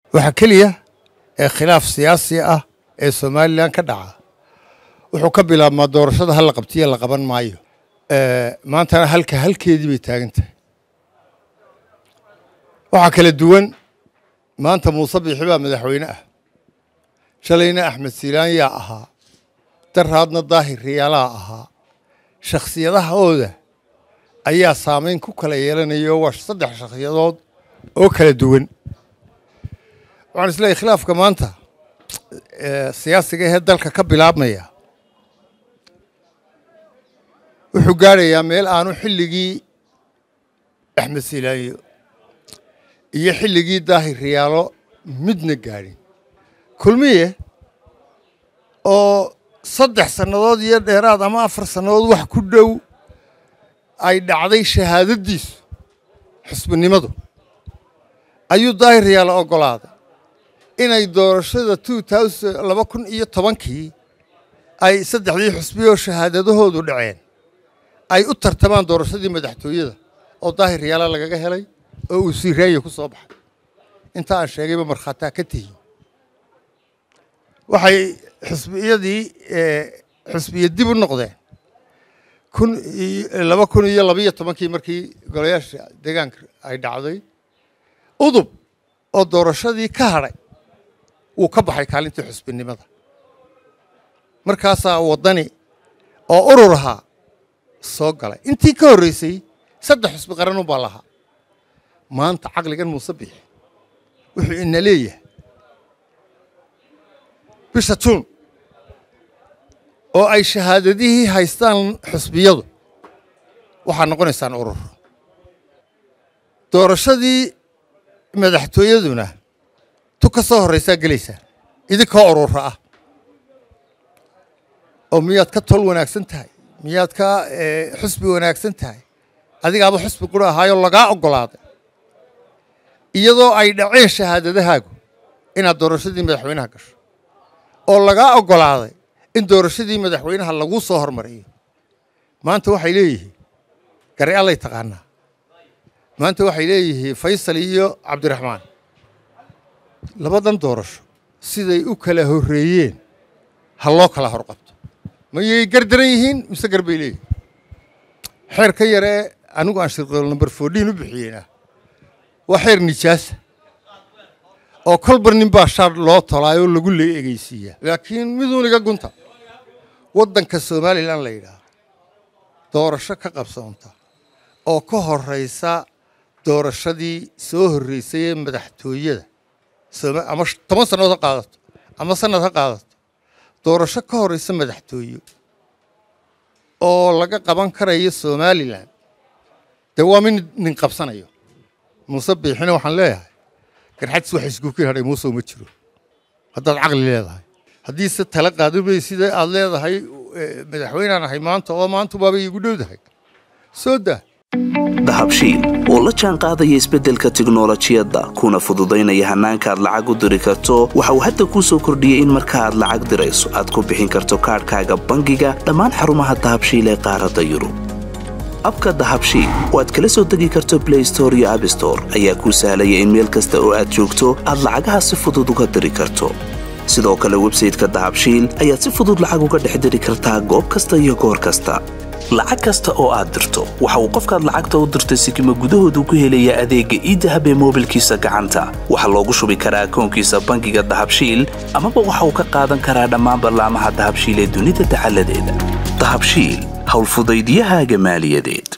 waxa keliya ee khilaaf siyaasi ah ee somalilan ka dhaca wuxuu ka bilaabmaa doorashada hal la qabtiya la qaban maayo maantana halka halkeedii bay taagan tahay waxaa kala duwan maanta muuse biixi baa madaxweyne ah shalayna axmed siilaan yaa ahaa daraadna daahir riyaalaa ahaa shakhsiyadahooda ayaa saamayn ku kala yeelanaya waa saddex shakhsiyadood oo kala duwan waxaan isleeyahy khilaafka maanta siyaasiga ahee dalka ka bilaabmaya wuxuu gaadhayaa meel aanu xilligii axmed siilaanyo iyo xilligii daahir riyaalo midna gaadhin kulmiye oo saddex sannadood iyo dheeraad ama afar sannadood wax ku dhow ay dhacday shahaadadiisu xusbinimadu ayuu daahir riyaalo oggolaaday inay doorashada laba kun iyo tobankii ay saddexdii xusbi oo shahaadadahoodu dhaceen ay u tartamaan doorashadii madaxtooyada oo daahir riyaala lagaga helay oo uu siiraaya ku soo baxay inta aan sheegayba markhaataa ka tihiin waxay xusbiyadii xusbiya dib u noqdeen kun laba kun iyo labiyo tobankii markii golayaasha deegaanka ay dhacday udub oo doorashadii ka hadhay wuu ka baxay kaalintii xusbinimada markaasaa waddani oo urur ahaa soo galay intii ka horreysay saddex xusbi qaranun baa lahaa maanta caqligan muuse bixi wuxuu ina leeyahay bisha juun oo ay shahaadadihii haystaan xusbiyadu waxaa noqonaysaan urur doorashadii madaxtooyaduna tu ka soo horraysaa gelaysaan idinkoo urura ah oo miyaad ka tol wanaagsan tahay miyaad ka xusbi wanaagsan tahay adigaaba xusbi qura ahaayoo lagaa oggolaaday iyadoo ay dhaceen shahaadadahaagu inaad doorashadii madaxweynaha gasho oo lagaa oggolaaday in doorashadii madaxweynaha laguu soo hormariyo maanta waxay leeyihiin gari allay taqaanaa maanta waxay leeyihiin faysal iyo cabdiraxmaan labadan doorasho siday u kala horreeyeen ha loo kala horqabto mayay gardaran yihiin mise gar bay leeyihin xeer ka yaree anigu aan shirqool number fourdiin u bixiyeyna waa xeer nijaasa oo kolbar nin baa shaar loo tolaayoo lagu lee egeysiiyaa laakiin miduuniga gunta waddanka somalilan la yidhaah doorasho ka qabsoonta oo ka horraysa doorashadii soo horreysay ee madaxtooyada ama toban sannadood ha qaadato ama sanad ha qaadato doorasho ka horraysa madaxtooye oo laga qaban karayo somalilan dee waa min nin qabsanayo muuse biixina waxaan leeyahay garxadis wax iskuukin hadhay muuse uma jiro haddaad caqli leedahay haddiise tala qaadubay sida aad leedahay madaxweynaan ahay maanta oo maanta baabay iigu dhowdahay soo daa dahabshiil oo la jaan qaadaya isbeddelka tiknolojiyadda kuna fududaynaya hannaanka aad lacag u diri karto waxa uu hadda kuu soo kordhiyey in marka aad lacag dirayso aad ku bixin karto kaadhkaaga bangiga dhammaan xarumaha dahabshiil ee qaaradda yurub abka dahabshiil oo aad kala soo degi karto blay store iyo abstore ayaa kuu sahlaya in meel kasta oo aad joogto aad lacagaha si fudud uga diri karto sidoo kale websayteka dahabshiil ayaad si fudud lacag uga dhex diri kartaa goob kasta iyo goor kasta lacag kasta oo aad dirto waxa uu qofkaad lacagta u dirtay sikima gudahoodu ku helayaa adeegga iidahab ee moobilkiisa gacanta waxaa loogu shubi karaa akoonkiisa bangiga dahabshiil amaba waxa uu ka qaadan karaa dhammaan ballaamaha dahabshiil ee dunida dacaladeeda dahabshiil howlfudaydiyahaaga maaliyadeed